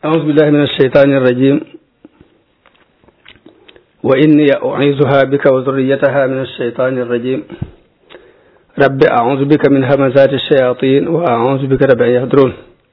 أعوذ بالله من الشيطان الرجيم وإني أعيذها بك وذريتها من الشيطان الرجيم رب أعوذ بك من همزات الشياطين وأعوذ بك رب أن يحضرون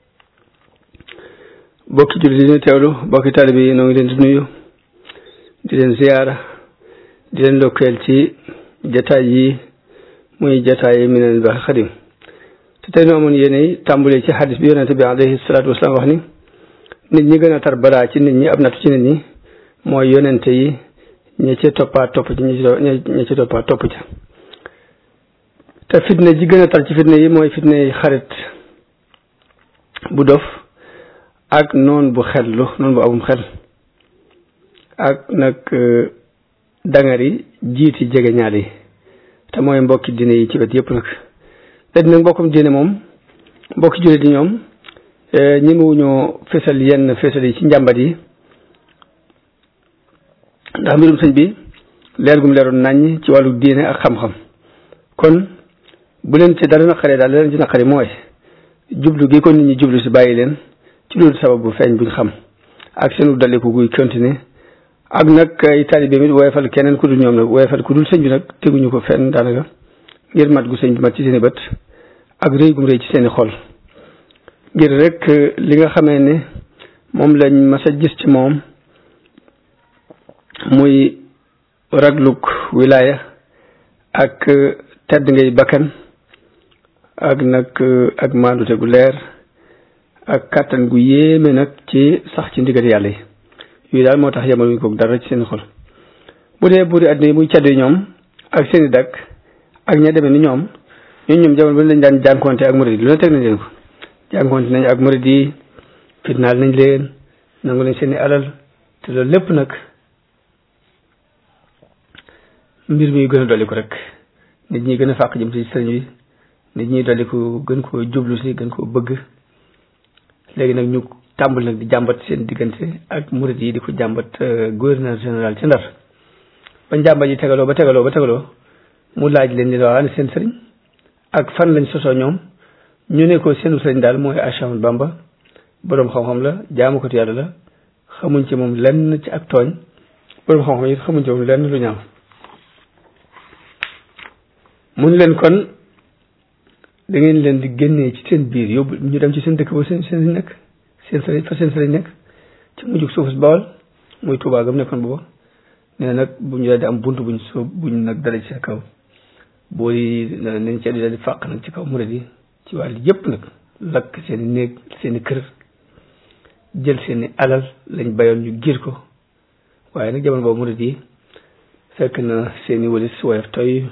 bokki julli di ñu teewlu bokki taalibe yi noo ngi leen di nuyu di leen ziyaara di leen lokkeel ci jataay yi muy jataay yi Minanul Baaqil Qadiim te tey nu amoon yéene tàmbulee ci xadis bi yonente bi alayhi salaatu wasalaam wax ni nit ñi gën a tar balaa ci nit ñi ab nattu ci nit ñi mooy yonente yi ñi ci toppaat topp ci ñi ci toppaat topp ca te fitna ji gën a tar ci fitna yi mooy fitna yi xarit bu dof ak noon bu xellu noon bu amum xel ak nag dangari jiiti jege ñaal yi te mooy mbokki diine yi ci wet yëpp nag léegi nag mbokkum diine moom mbokki jullit di ñoom ñi mu ñoo fésal yenn fésal yi ci njàmbat yi ndax mbirum sëñ bi leer gum leeroon naññ ci wàllu diine ak xam-xam kon bu leen ci dara naqaree daal leen ci naqari mooy jublu gi ko nit ñi jublu si bàyyi leen ci loolu sababu feeñ buñ xam ak seenu daliku guy continuer ak nag ay taalibe mi woyefal keneen ku dul ñoom nag woyefal ku dul sëñ bi nag teguñu ko fenn daanaka ngir mat gu sëñ bi mat ci seeni bët ak rëy gum rëy ci seeni xol ngir rek li nga xamee ne moom lañ mas a gis ci moom muy ragluk wilaaya ak tedd ngay bakkan ak nag ak maandute gu leer ak kàttan gu yéeme nag ci sax ci ndigal yàlla yi yooyu daal moo tax yemaluñ ko dara ci seen xol bu dee buuri àdduna yi muy caddu ñoom ak seeni dakk ak ña demee ni ñoom ñun ñoom jamono ba lañ daan jànkonte ak murid yi lu ne teg nañ leen ko jànkonte nañ ak murid yi fitnaal nañ leen nangu nañ seeni alal te loolu lépp nag mbir mi gën a dolli ko rek nit ñi gën a fàq jëm ci sëriñ bi nit ñi dolli ko gën koo jublu si gën koo bëgg léegi nag ñu tàmbali nag di jàmbat seen diggante ak murid yi di ko jàmbat gouverneur général ci ndar ba jàmbat yi tegaloo ba tegaloo ba tegaloo mu laaj leen ni la seen sëriñ ak fan lañ sosoo ñoom ñu ne ko seenu sëriñ daal mooy Ahmadu Bamba boroom xam-xam la jaamu ko yàlla la xamuñ ci moom lenn ci ak tooñ boroom xam-xam yi xamuñ ci moom lenn lu ñaaw mun leen kon da ngeen leen di génnee ci seen biir yóbbu ñu dem ci seen dëkk ba seen seen nekk seen sëriñ fa seen sëriñ nekk ci mujjug suufus bawal muy Tuubaa gam nekkoon booba nee na nag bu ñu daal di am bunt buñ soo buñ nag dara ci kaw booy nañ ci daal di fàq nag ci kaw murid yi ci wàll yëpp nag lakk seen i néeg seen i kër jël seen i alal lañ bayoon ñu giir ko waaye nag jamono boobu murid yi fekk na seen i walis woyof toy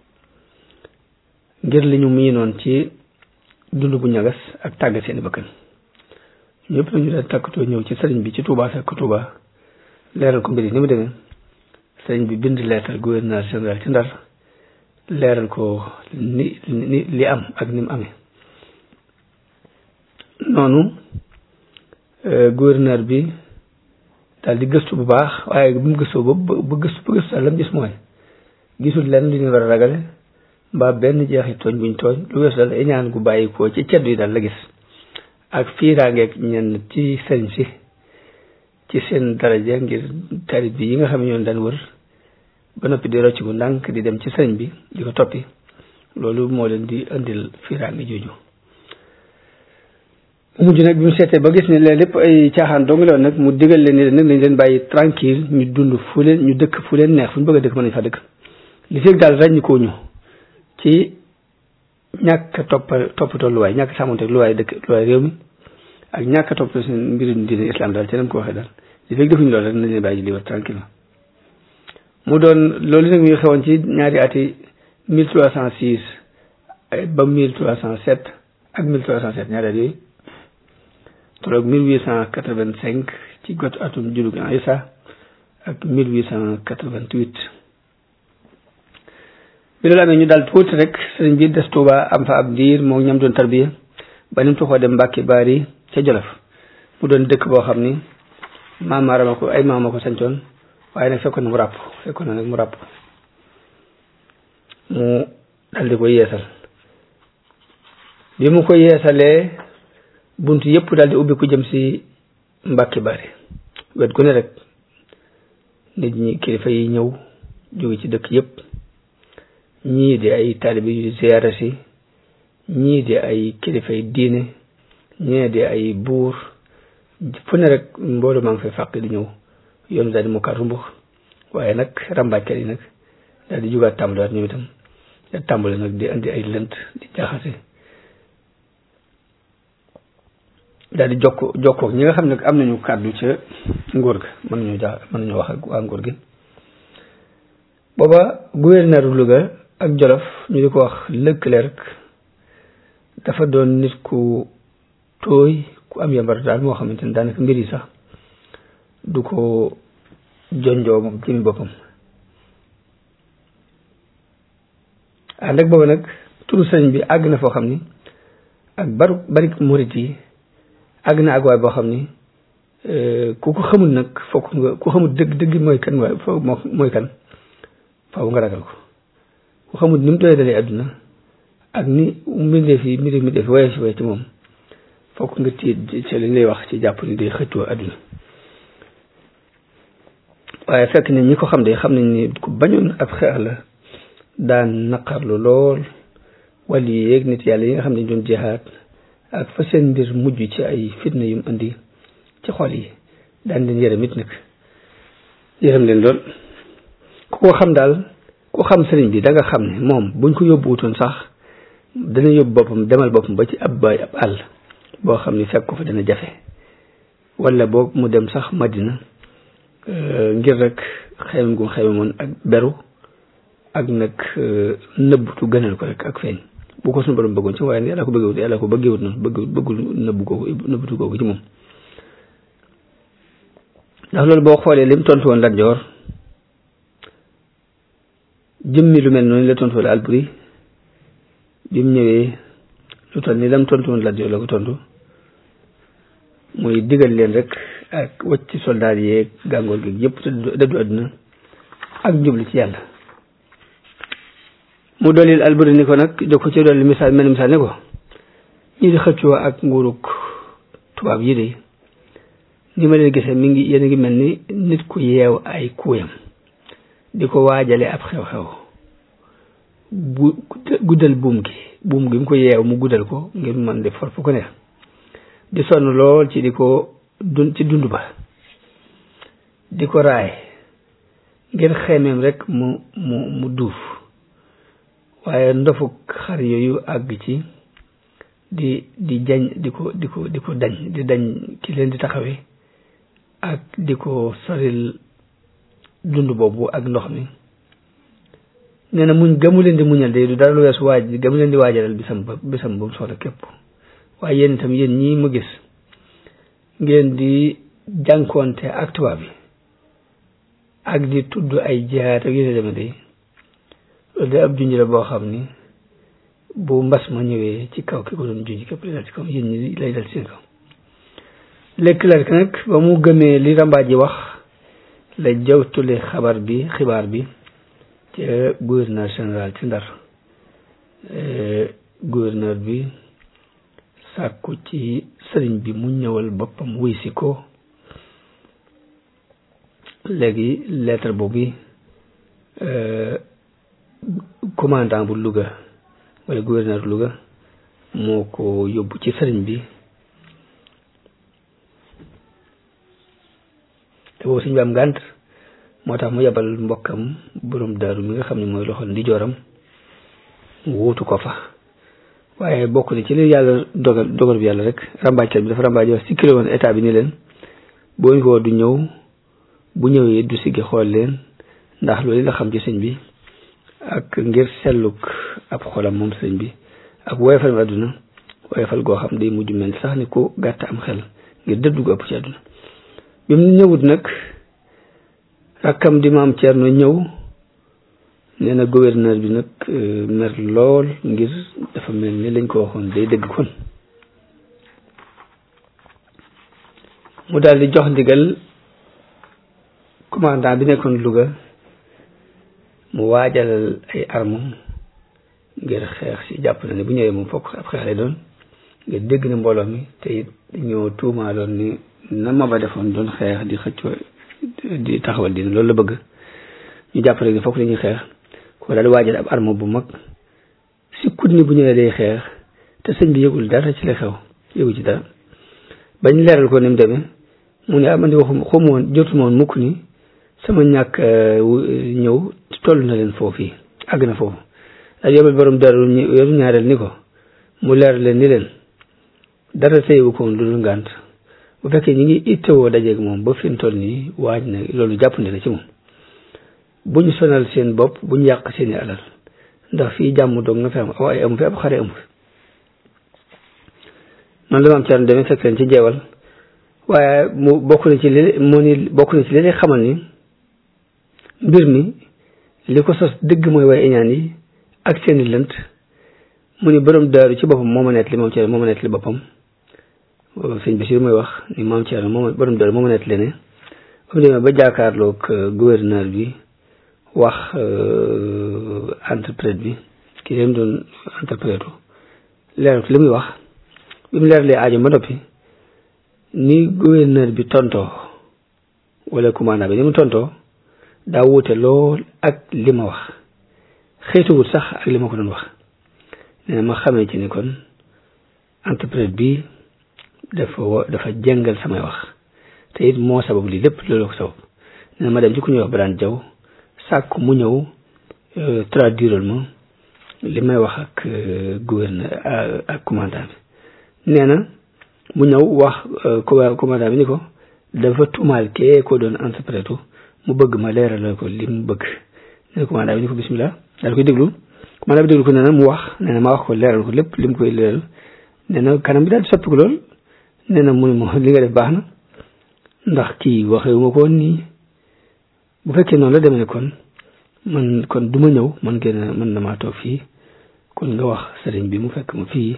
ngir li ñu miinoon ci dund bu ñagas ak tàggat seeni bakkan ñëpp nañu daal takkatoo ñëw ci sëriñ bi ci Touba fekk Touba leeral ko mbir yi ni mu demee sëriñ bi bind leetal gouverneur général ci Ndar leeral ko ni ni li am ak ni mu amee noonu gouverneur bi daal di gëstu bu baax waaye bu mu gëstoo ba ba gëstu ba gëstu daal la mu gis mooy gisul lenn lu ñu war a ragale mbaa benn jeexi tooñ buñ tooñ lu weesu daal ñaan gu bàyyi ko ci ceddu yi daal la gis ak fiiraangeeg ñenn ci sëriñ si ci seen daraja ngir tarit bi yi nga xam ne ñoon daan wër ba noppi di rocc bu ndànk di dem ci sëriñ bi di ko toppi loolu moo leen di indil fiiraange jooju mu mujj nag bi mu seetee ba gis ne leen lépp ay caaxaan dong la nag mu digal leen ni leen nag nañ leen bàyyi tranquille ñu dund fu leen ñu dëkk fu leen neex fu ñu bëgg a dëkk mën nañ fa dëkk li fekk daal ràññ koo ñu ci ñàkk topp toppatoo luwaay ñàkk sàmmonte luwaay dëkk luwaay réew mi ak ñàkk toppatoo seen mbirum diine islam daal ci nam ko waxee daal li fekk defuñu loolu rek nañ leen bàyyi libre tranquille mu doon loolu nag mi ngi xewoon ci ñaari ati mille trois cent six ba mille trois cent sept ak mille trois cent sept ñaari at yooyu tolloog mille huit cent quatre vingt cinq ci got atum julug Isa ak mille huit cent quatre vingt huit bi loolu amee ñu daal tuuti rek sëriñ bi des Tuuba am fa ab diir moo ñam doon tarbiya ba ni mu tuxoo dem Mbàkke Baari ca Jolof mu doon dëkk boo xam ni maamaarama ko ay maama ko sancoon waaye nag fekkoon na mu ràpp fekkoon na nag mu ràpp mu dal di ko yeesal bi mu ko yeesalee bunt yëpp daal di ubbi ku jëm si mbàkki bari wet gu ne rek nit ñi kilifa yi ñëw jóge ci dëkk yépp ñii di ay taalibe yu ziyaara si ñii di ay kilifa yi diine ñii di ay buur fu ne rek mboolu maa ngi fay fàq di ñëw yoonu daal di mu kàr mbux waaye nag ràmbaajkat yi nag daal di jugaat tàmbaliwaat ñoom itam da tàmbali nag di andi ay lënt di jaxase daal di jokko jokkoog ñi nga xam ne am nañu kàddu ca nguur ga mën nañu jax mën nañu wax ak waa nguur gi booba gouverneur Louga ak Jolof ñu di ko wax Leclerc dafa doon nit ku tooy ku am yambar daal moo xamante ni daanaka mbir yi sax du ko jonjoo moom ci boppam ànd ak booba nag turu sëriñ bi àgg na foo xam ni ak baru bari murit yi àgg na àgg waay boo xam ni ku ko xamul nag fokk nga ku xamul dëgg dëgg mooy kan waaye foo mooy kan faaw nga ragal ko ku xamul ni mu doy dalee àdduna ak ni mbindeef yi mbindeef mbindeef yi waye si waye ci moom fokk nga tiit ci li lay wax ci jàpp ni day xëccoo àdduna waaye fekk ne ñi ko xam de xam nañ ni ku bañoon ab xeex la daan naqarlu lool wàllu yi yeeg nit yàlla yi nga xam ne doon jeexaat ak fa seen mbir mujj ci ay fitna yum andi ci xol yi daan leen yërëm it nag yërëm leen lool ku ko xam daal ku xam sëriñ bi da nga xam ne moom buñ ko yóbbu wutoon sax dana yóbbu boppam demal boppam ba ci ab baay ab àll boo xam ni fekk ko fa dana jafe wala boog mu dem sax madina ngir rek xeymam gu xeymamoon ak beru ak nag nëbbutu gënal ko rek ak feeñ bu ko suñu borom bëggoon ci waaye yàlla ko bëggewut yàlla ko bëggewut noonu bëgg bëggul nëbbu googu nëbbutu googu ci moom ndax loolu boo xoolee lim tontu woon Lat Joor jëmmi lu mel noonu la tontu woon Alburi bi mu ñëwee lu toll ni lam tontu woon Lat Joor la ko tontu muy digal leen rek ak wacc soldaar yeeg gàngoor gi yëpp te dëddu àdduna ak jublu ci yàlla mu dolil Alburi ni ko nag jox ko ci dolli misaal mel misaal ne ko ñi di xëccoo ak nguuruk tubaab yi de ni ma leen gisee mi ngi yéen a ngi mel ni nit ku yeew ay kuuyam di ko waajale ab xew-xew bu guddal buum gi buum gi mu ko yeew mu guddal ko ngir mën di for fu ko neex di sonn lool ci di ko dun ci dund ba di ko raay ngir xemeem rek mu mu mu duuf waaye ndofuk xar yooyu àgg ci di di jañ di ko di ko di ko dañ di dañ ci leen di taxawee ak di ko soril dund boobu ak ndox mi nee na muñ gamu leen di muñal de du dara lu weesu waaj gamu leen di waajalal bisam ba bisam ba mu soxla képp waaye yéen itam yéen ñii ma gis ngeen di jànkoonte ak tubaab bi ak di tudd ay jihaat ak yéen deme de loolu de ab junj la boo xam ni bu mbas ma ñëwee ci kaw ki ko doon junj képp lay dal ci kaw yéen ñi lay dal ci seen kaw Leclerc nag ba mu gëmee li rambaaj yi wax la jawtule xabar bi xibaar bi ca gouverneur général ci Ndar gouverneur bi sàkku ci sëriñ bi mu ñëwal boppam wuy si ko léegi lettre boobu commandant bu Louga wala gouverneur Louga moo ko yóbbu ci sëriñ bi te boobu sëñ bi am ngànt moo tax mu yebal mbokkam borom daaru mi nga xam ne mooy loxol ndi jooram mu wuutu ko fa waaye bokk na ci li yàlla dogal dogal bi yàlla rek rambaajkat bi dafa rambaaj wax sikkile woon état bi ni leen boo ñu ko du ñëw bu ñëwee du siggi xool leen ndax loolu la xam ci sëñ bi ak ngir selluk ab xolam moom sëñ bi ak woyofal mi àdduna woyofal goo xam day mujj mel sax ni ku gàtt am xel ngir dëddu gu ëpp ci àdduna bi mu ñëwut nag rakkam di maam Thierno ñëw nee na gouverneur bi nag mer lool ngir dafa mel ni lañ ko waxoon day dëgg kon mu daal di jox ndigal commandant bi nekkoon Louga mu waajalal ay armes ngir xeex si jàpp na ne bu ñëwee moom fokk ab xeex lay doon ngir dégg na mbooloo mi te it ñoo tuumaaloon ni na ma ba defoon doon xeex di xëccoo di taxawal diine loolu la bëgg ñu jàpp rek ni fokk dañuy xeex ko daal di waajal ab arme bu mag si kut ni bu ñëwee day xeex te sëñ bi yëgul dara ci la xew yëgu ci dara bañ leeral ko ni mu demee mu ne ah man de waxum xamu woon jotu woon mukk ni sama ñàkk ñëw toll na leen foofu yi àgg na foofu daal yóbbal borom daru yoru ñaareel ni ko mu leer leen ni leen dara téyewu ko woon lu dul ngànt bu fekkee ñi ngi ittewoo dajeeg moom ba fi mu toll nii waaj na loolu jàppandi na ci moom bu ñu sonal seen bopp bu ñu yàq seeni alal ndax fii jàmm doog na fi am waaye amu fi ab xare amu fi man la ma am ci demee fekk leen ci jeewal waaye mu bokk na ci li mu ni bokk na ci li lay xamal ni mbir mi li ko sos dëgg mooy waaye iñaan yi ak seeni lënt mu ni borom daaru ci boppam moo ma nett li moom ci moo ma nett li boppam sëñ Bachir mooy wax ni maam Thierno moom borom daaru moo ma nett li ne ba mu demee ba jaakaarloog gouverneur bi wax interprète bi ki leen doon interprète leeral ko li muy wax bi mu leeralee aajo ba noppi ni gouverneur bi tontoo wala commandant bi ni mu tontoo daa wuute lool ak li ma wax xëytuwut sax ak li ma ko doon wax nee ma xamee ci ni kon interprète bi dafa dafa jëngal samay wax te it moo sabab lii lépp loolu ko sabab nee ma dem ci ku ñuy wax ba daan jaw sàkk mu ñëw traduiral ma li may wax ak gouverneur ak commandant bi nee na mu ñëw wax commandant bi ni ko dafa tuumaal kee ko doon interprète mu bëgg ma leeral ko li mu bëgg nee na commandant bi ni ko bismillah daal koy déglu commandant bi déglu ko nee na mu wax nee na ma wax ko leeral ko lépp li mu koy leeral nee na kanam bi daal di soppiku lool nee na mu ne ma li nga def baax na ndax kii waxewu ma ko woon nii bu fekkee noonu la demee kon man kon du ma ñëw man gën a mën na maa toog fii kon nga wax sëriñ bi mu fekk ma fii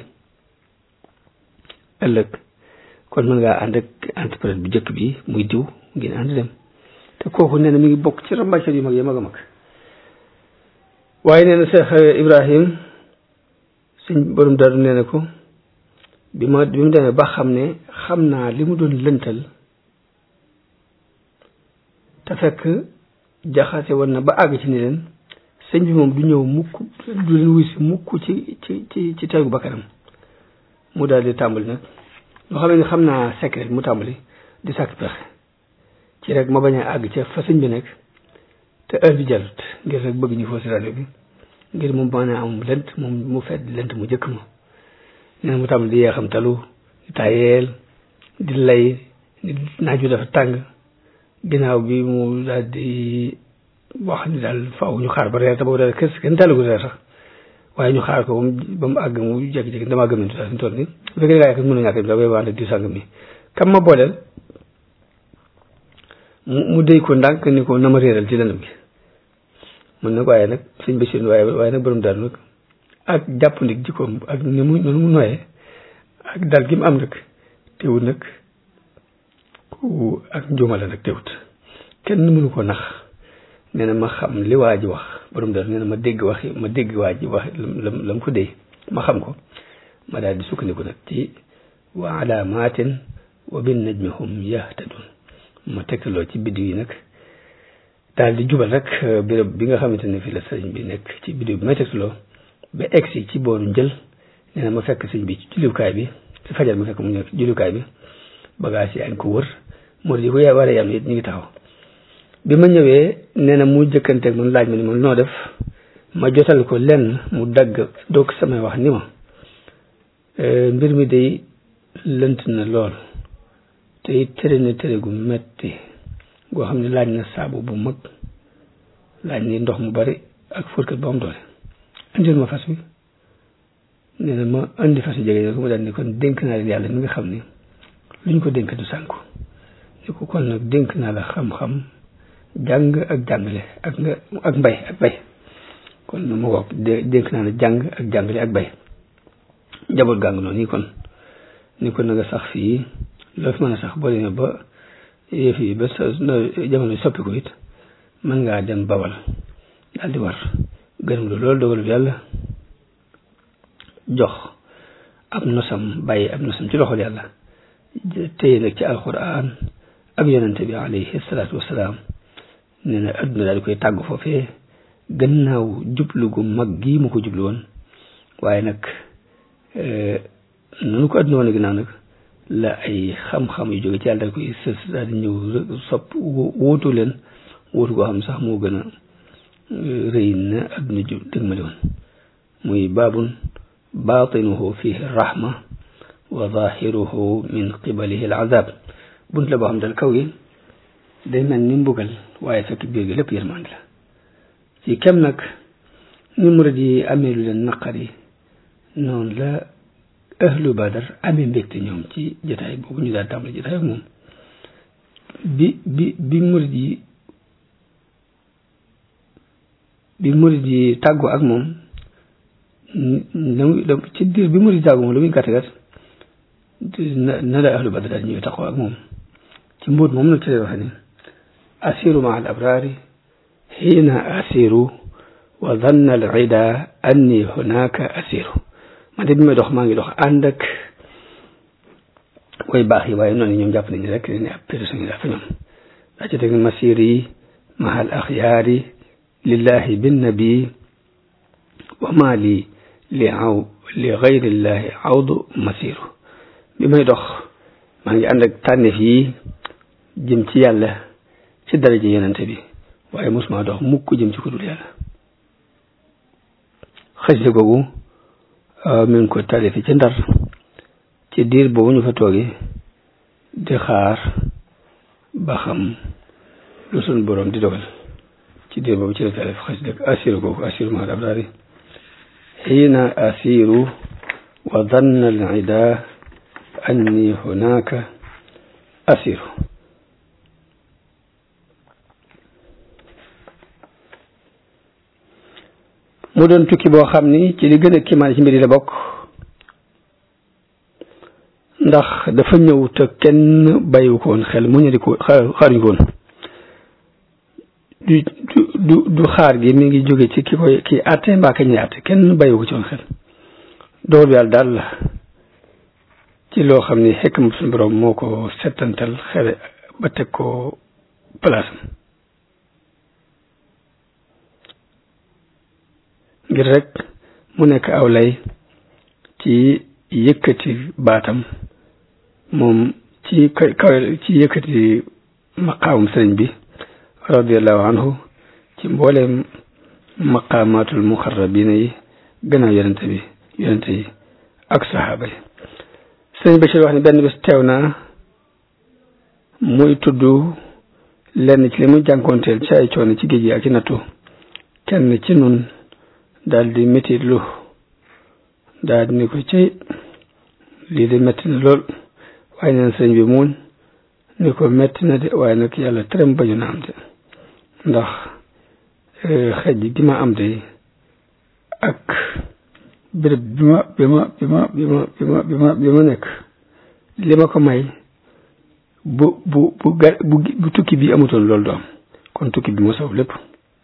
ëllëg kon mën ngaa ànd ak interprète bu njëkk bi muy diw ngeen ànd dem te kooku nee na mi ngi bokk ci rambaajkat yu mag yi mag a mag waaye nee na Cheikh Ibrahim suñ borom daru nee na ko bi ma bi mu demee ba xam ne xam naa li mu doon lëntal te fekk jaxase woon na ba àgg ci ni leen sëñ bi moom du ñëw mukk du leen wuy si mukk ci ci ci ci tegu bakkanam mu daal di tàmbali nag loo xam ne xam naa secret mu tàmbali di sàkk pexe ci rek ma bañ a àgg ca fa sëñ bi nekk te heure bi jarut ngir rek bëgg ñu foo si rajo bi ngir mu mën a am lënt moom mu fedd lënt mu jëkk ma nee na mu tàmbali di yeexam talu di tayeel di lay di naaju dafa tàng ginnaaw bi mu daal di wax ni daal faaw ñu xaar ba reer te boobu daal kës kenn talagu reer sax waaye ñu xaar ko ba mu ba mu àgg mu jékki-jékki damaa gëmmentu daal fi mu toll nii bu fekkee gaa yi mën a ñàkk da koy wante di sàng mi kam ma booleel mu mu déy ko ndànk ni ko na ma réeral ci lëndëm gi mun nag waaye nag suñ bésin waaye waaye nag borom daal nag ak jàpp ndig jikkoom ak ni mu noonu mu noyee ak dal gi mu am nag teewut nag ku ak njuumale nag teewut kenn mënu ko nax nee na ma xam li waa ji wax borom daal nee na ma dégg wax ma dégg waa ji wax lam la mu ko dee ma xam ko ma daal di sukkandiku nag ci wa alaamaatin wa bin najmi hum yahtadun ma tegtaloo ci biddiw yi nag daal di jubal rek béréb bi nga xamante ne fii la sëriñ bi nekk ci biddiw bi may tegtaloo ba egsi ci booru njël nee na ma fekk sëriñ bi ci jullukaay bi ci fajar ma fekk mu nekk jullukaay bi bagage yi añ ko wër moo di ko yaa war a yam it ñu ngi taxaw bi ma ñëwee nee na mu jëkkanteeg man laaj ma ni ma noo def ma jotal ko lenn mu dagg doog samay wax ni ma mbir mi day lënt na lool te it tere na tere gu metti goo xam ne laaj na saabu bu mag laaj ni ndox mu bari ak fóotkat bu am doole indil ma fas wi nee na ma indi fas wi jege ne ko ma daal ni kon dénk naa leen yàlla mi nga xam ni lu ñu ko dénk du sànku ni ko kon nag dénk naa la xam-xam jàng ak jàngale ak nga ak mbay ak bay kon ma wax dénk naa la jàng ak jàngale ak bay njaboot gàng noonu nii kon ni ko na nga sax fii loo fi mën a sax boo demee ba yëf yi ba sa jamono soppi ko it mën ngaa dem bawal daal di war gërëm lu loolu dogalu yàlla jox ab nosam bàyyi ab nosam ci loxol yàlla téye nag ci alquran ak yonente bi alayhi salaatu wasalaam nee na adduna daal di koy tàggu foofee gannaaw jublu gu mag gii mu ko jublu woon waaye nag nanu ko adduna woon ginnaaw nag la ay xam-xam yu jóge ci yàlla daal koy sës daal di ñëw sopp wóotu leen wóotu goo xam sax moo gën a rëy na adduna ju dëgmali woon muy baabun baatinuhu fihi rahma wa zahiruhu min qibalihi al azab bunt la boo xam dal kaw gi day mel ni mbugal waaye fekk biir gi lépp yërmande la ci kem nag ni murid yi amee lu leen naqari noonu la ahlu badar amee mbégte ñoom ci jotaay boobu ñu daal tàmbali jotaay ak moom bi bi bi murid yi bi murid yi tàggoo ak moom ci diir bi murid yi tàggoo moom lu muy gàtt gàtt na na la ahlu badar daal ñëwee taxaw ak moom ci mbóot moom nag ci lay waxe ni asiru ma al abrari xiina asiru wa danna al ida anni hunaka asiru man de bi may dox maa ngi dox ànd ak way baax yi waaye noonu ñoom jàpp nañu rek ne ab personne la fa ñoom daa ci teg masir yi mahal axyaari lillahi binnabi wa ma li li aw li gayrillahi awdu masiru bi may dox maa ngi ànd ak tànneef yi jëm ci yàlla ci daraja yonente bi waaye mosuma dox mukk jëm ci ku dul yàlla xasida googu mi ngi ko talifi ci ndar ci diir boobu ñu fa tooge di xaar ba xam lu sun borom di dogal ci diir boobu ci la talif xasida asiru googu asiru ma abrari xiina asiru wa danna al ida anni hunaka asiru mu doon tukki boo xam ni ci li gën a kiimaan ci mbir yi la bokk ndax dafa ñëw te kenn bàyyiwu ko woon xel mu ñëri ko xaaruñu ko woon du du du xaar gi mi ngi jóge ci ki koy ki àtte mbaa ka ñuy àtte kenn bàyyiwu ko ci woon xel dool bi yàlla daal la ci loo xam ni xekk mu suñu borom moo ko settantal xere ba teg ko place ngir rek mu nekk aw lay ci yëkkati baatam moom ci kaw ci yëkkati maqaamum sëriñ bi radiallahu anhu ci mbooleem maqaamaatul muxarrabina yi gannaaw yonente bi yonente yi ak saxaaba yi sëriñ Bachir wax ni benn bis teew naa muy tudd lenn ci li muy jànkoonteel ci ay coono ci géej gi ak ci nattu kenn ci nun daal di métit lu daal di ni ko ci lii de métti na lool waaye neen sëñ bi muuñ ni ko métti na de waaye nag yàlla terem bañu na am de ndax xej gi ma am de ak béréb bi ma bi ma bi ma bi ma bi ma bi ma bi ma nekk li ma ko may bu bu bu ga bu bu tukki bi amutoon loolu du am kon tukki bi moo saw lépp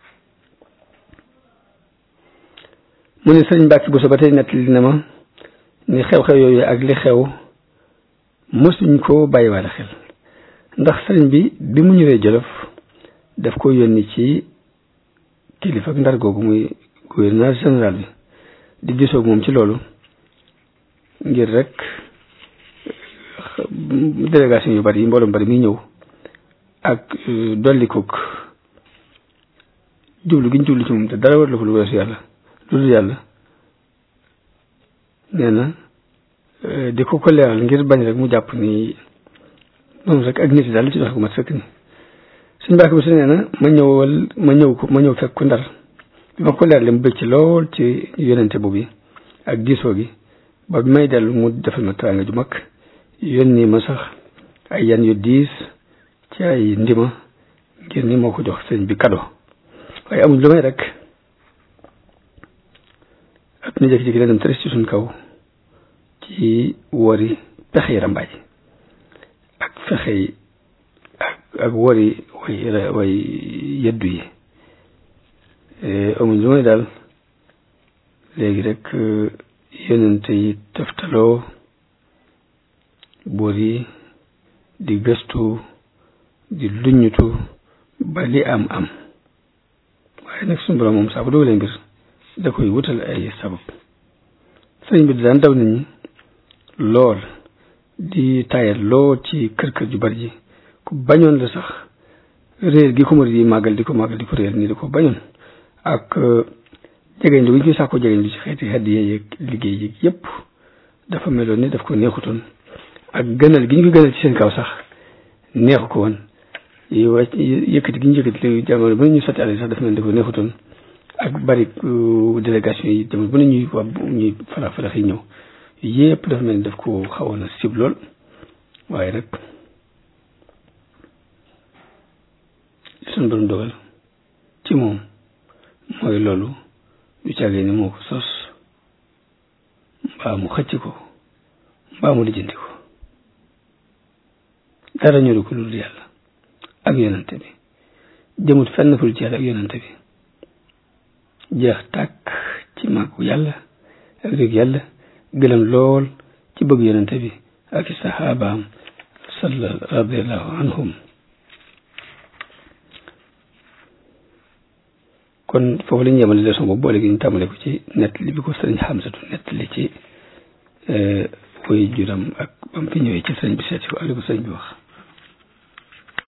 mu ne sëriñ Mbàkke bu so ba tey nettali na ma ni xew-xew yooyu ak li xew mosuñ ko bàyyiwaale xel ndax sëriñ bi bi mu ñëwee Jolof daf ko yónni ci kilifa ak ndar googu muy gouverneur général bi di disoog moom ci loolu ngir rek délégation yu bari yi mbooloo bari muy ñëw ak dolli koog jublu gi ñu jublu ci moom te dara war la ko lu weesu yàlla lu dul yàlla nee na di ko ko leeral ngir bañ rek mu jàpp ni moom rek ak nit daal lu ci doxe ko mat sëkk ni suñ mbàkk bi su nee na ma ñëwal ma ñëw ko ma ñëw fekk ku ndar bi ma ko leeral mu bëgg ci lool ci yonente boobu ak diisoo gi ba bi may dellu mu defal ma teraanga ju mag yónni ma sax ay yan yu diis ci ay ndima ngir ni moo ko jox sëñ bi kado waaye amuñ lu may rek ak ni jékki-jékki dem tëris ci suñ kaw ci wori pexe yi rambaaj ak fexe yi ak ak wori way way yeddu yi amuñ lu may daal léegi rek yonente yi teftaloo buur yi di gëstu di luññutu ba li am am waaye nag suñu borom moom saa bu dogalee mbir da koy wutal ay sabab sëriñ bi daan daw nit ñi lool di tayal lool ci kër kër ju bari ji ku bañoon la sax réer gi ko murid yi màggal di ko màggal di ko réer nii di ko bañoon ak jegeñ lu ñu sax ko jegeñ lu ci xeeti xedd yeeg liggéey yi yépp dafa meloon ni daf ko neexutoon ak gënal gi ñu ko gënal ci seen kaw sax neexu ko woon yëkkati gi ñu yëkkati jamono bu ñu sotti àll sax dafa mel dafa neexutoon ak bari délégation yi jamono bu ne ñuy waa ñuy falax falax yi ñëw yépp dafa mel ni daf ko xawoon a sib lool waaye rek suñu borom dogal ci moom mooy loolu du càggee ni moo ko sos mbaa mu xëcc ko mbaa mu lijjanti ko dara ñoru ko dul yàlla ak yonante bi jëmut fenn ful ci yàlla ak yonante bi jeex tàkk ci màggu yàlla ak réeg yàlla gëlëm lool ci bëgg yonante bi ak i saxaabaam salla radiallahu anhum kon foofu la ñu yemale leçon boobu boole gi ñu tàmbale ko ci nettali bi ko sëriñ Xamsatu nettali ci woy juram ak bam fi ñëwee ci sëriñ bi seeti ko ak li ko sëriñ bi wax